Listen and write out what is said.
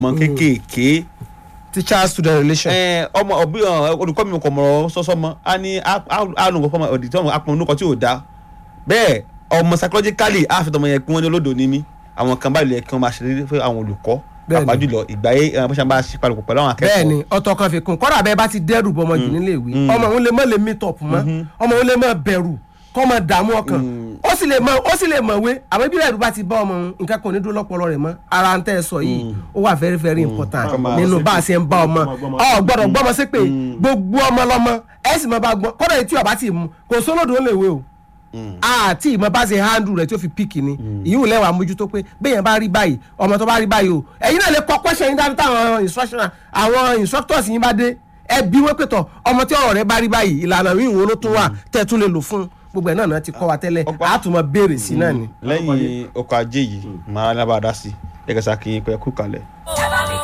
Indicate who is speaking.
Speaker 1: ọmọ kéékèèké
Speaker 2: teacher student relation.
Speaker 1: ẹ, ọmọ ọbí ọ, olùkọ́ mi kò mọ̀rọ̀ sọ́sọ́ mọ́ a ní àrùn kọ́mọ ọ̀dì tí wọ́n apọ̀ onúkọ tí ò dáa bẹ́ẹ̀ ọmọ psychologically á fi tọmọ yẹn pé wọ́n ní olódò ní mí àwọn kan báyìí lè kí wọ́n máa ṣe rírí fún àwọn olùkọ́
Speaker 2: Bẹ́ẹ̀ni.
Speaker 1: pàápàá jùlọ ìgbà yẹ ẹ, bó ṣe bá ṣe palùpọ̀ pẹ̀lú àwọn akẹ́kọ̀ọ́
Speaker 2: bẹ́ẹ̀ni ọ̀tọ̀ kan fi kún kọ́dà bẹ́ẹ̀ bá ti dẹ́rù bọmọ jù nílé ìwé ọmọ òun lè mọ lè meet up mọ́ ọmọ òun lè mọ bẹ̀rù kọ́ mọ dààmú ọkàn ó sì lè mọ ó sì lè mọ̀wé àwọn ibi ẹ̀rù bá ti bá ọmọ òun nǹkan kan ò ní dúró lọ́pọlọ rẹ̀ mọ́ ara ń tẹ́ ẹ sọ yìí ó wà very very important
Speaker 1: Kọ́ máa
Speaker 2: nínú bá a ṣe ń bá ọmọ
Speaker 3: gbọ́mọ
Speaker 2: ọ gbọ́dọ̀ gbọ́mọ sí pé gbogbo ọmọ lọ́mọ ẹ sì mọ bá gbọ́ kọ́dà èyí tí ọba ti mú kò sólódò ó lè wé o àti ìmọ̀ bá ṣe handle rẹ̀ tí ó fi píkì ni ìyíwò lẹ́wà mójútó pé béèyàn bá rí báyìí ọmọ tó bá rí báyìí o ẹ̀yin náà lè kọ question yín dáadáa táwọn instructional àwọn instructors yín bá dé ẹ bí wọ́n pé tọ̀ ọmọ tí ọ̀rọ̀ rẹ̀ bá rí báyìí ìlànà yìí wo ló tún wà tẹ́ ẹ tún lè lò fún gbogbo ẹ̀ náà náà ti kọ́ wa tẹ́lẹ̀
Speaker 1: Ọgbọ́n.
Speaker 2: a tún mọ béèrè sí náà ni.
Speaker 1: lẹ́yìn ọkọ̀ ajé yìí máa lábàá dá sí ẹ̀kẹ́sà kì í pẹ́ kú kalẹ̀.